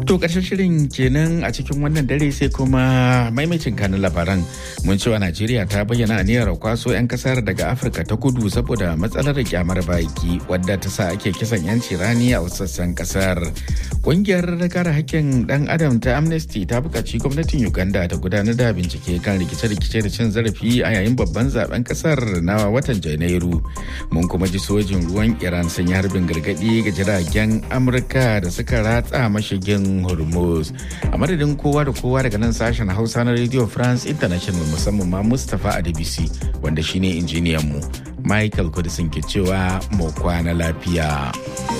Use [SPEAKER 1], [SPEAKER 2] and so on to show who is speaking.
[SPEAKER 1] To ƙarshen shirin kenan a cikin wannan dare sai kuma maimacin kanin labaran mun cewa Najeriya ta bayyana aniyar kwaso 'yan kasar daga Afirka ta kudu saboda matsalar kyamar baki wadda ta sa ake kisan 'yanci rani a wasu sassan kasar. Ƙungiyar kare hakkin ɗan adam ta Amnesty ta buƙaci gwamnatin Uganda ta gudanar da bincike kan rikice-rikice da cin zarafi a yayin babban zaben kasar na watan Janairu. Mun kuma ji sojin ruwan Iran sun yi harbin gargaɗi ga jiragen Amurka da suka ratsa mashigin hormuz a madadin kowa da kowa daga nan sashen hausa na radio france international musamman ma mustapha adebisi wanda shine injiniyan mu michael kudisin ke cewa mu kwana lafiya.